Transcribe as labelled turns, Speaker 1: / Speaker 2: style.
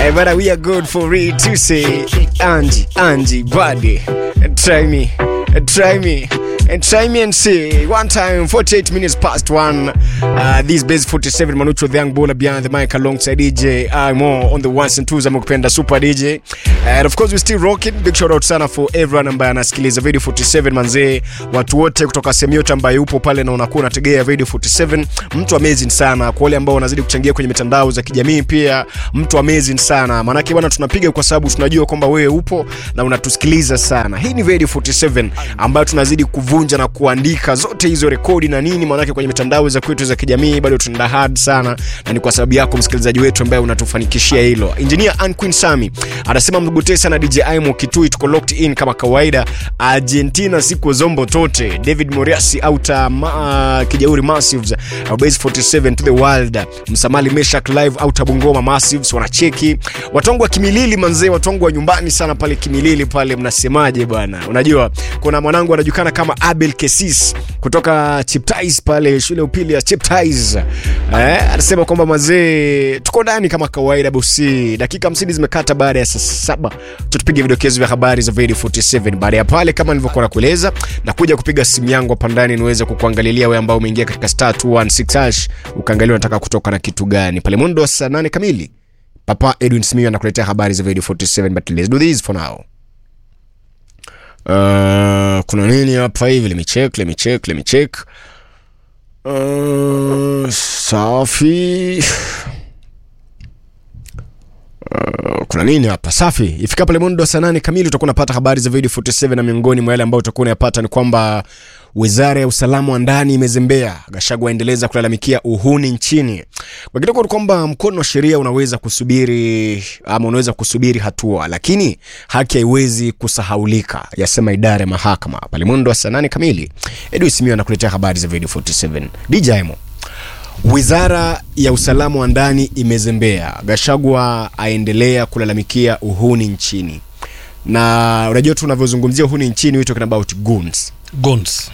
Speaker 1: Hey, but we are good for it to say Angie, Angie, buddy, try me, try me. And try me and see. One time, 48 minutes past one. Uh, this base 47 Manucho the young baller behind the mic alongside DJ Imo on the ones and twos. Amekupenda super DJ. And of course we still rocking. Big shout out sana for everyone ambaye anasikiliza Radio 47 manzee, watu wote kutoka sehemu yote ambaye upo pale na unakuwa unategea Radio 47. Mtu amazing sana kwa wale ambao wanazidi kuchangia kwenye mitandao za kijamii pia. Mtu amazing sana. Maanake bwana tunapiga kwa sababu tunajua kwamba wewe upo na unatusikiliza sana. Hii ni Radio 47 ambayo tunazidi kuvunja na kuandika zote hizo rekodi na nini, maanake kwenye mitandao za kwetu za kijamii bado tunaenda hard sana, na ni kwa sababu yako msikilizaji wetu ambaye unatufanikishia hilo. Engineer Ann Queen Sami anasema mgotee sana DJ Aimo Kitui, tuko locked in kama kawaida. Argentina siku zombo tote. David Moriasi auta ma, Kijauri Massives uh, base 47 to the world. Msamali Meshak live auta Bungoma Massives wanacheki. Watongo wa Kimilili manzee, watongo wa nyumbani sana pale Kimilili pale, mnasemaje bwana? Unajua kuna mwanangu anajulikana kama Abel Kesis kutoka Chiptais pale shule upili ya Chiptais. Eh, anasema kwamba mazee tuko ndani kama kawaida bosi. Dakika 50 zimekata baada ya saa saba. Tutupige vidokezo vya habari za Radio 47. Baada ya pale kama nilivyokuwa nakueleza na kuja kupiga simu yangu hapa ndani niweze kukuangalilia wewe ambao umeingia katika star 216 hash ukaangalia unataka kutoka na kitu gani. Pale mwendo wa saa 8 kamili. Papa Edwin Smith anakuletea habari za Radio 47 but let's do this for now. Uh, kuna nini hapa hivi? Let me check, let me check, let me check. Uh, safi. Uh, kuna nini hapa? Safi. Ifika pale mwendo wa saa nane kamili utakuwa unapata habari za Radio 47 na miongoni mwa yale ambayo utakuwa unayapata ni kwamba Wizara ya usalama wa ndani imezembea. Gachagua aendeleza kulalamikia uhuni nchini. Kwa kidogo ni kwamba mkono wa sheria unaweza kusubiri ama unaweza kusubiri hatua, lakini haki haiwezi kusahaulika, yasema idara ya mahakama. Pale mwendo wa saa nane kamili, Edu Simio anakuletea habari za Radio 47. DJ Mo. Wizara ya usalama wa ndani imezembea. Gachagua aendelea kulalamikia uhuni nchini, na unajua tunavyozungumzia uhuni nchini, we talking about goons
Speaker 2: Guns.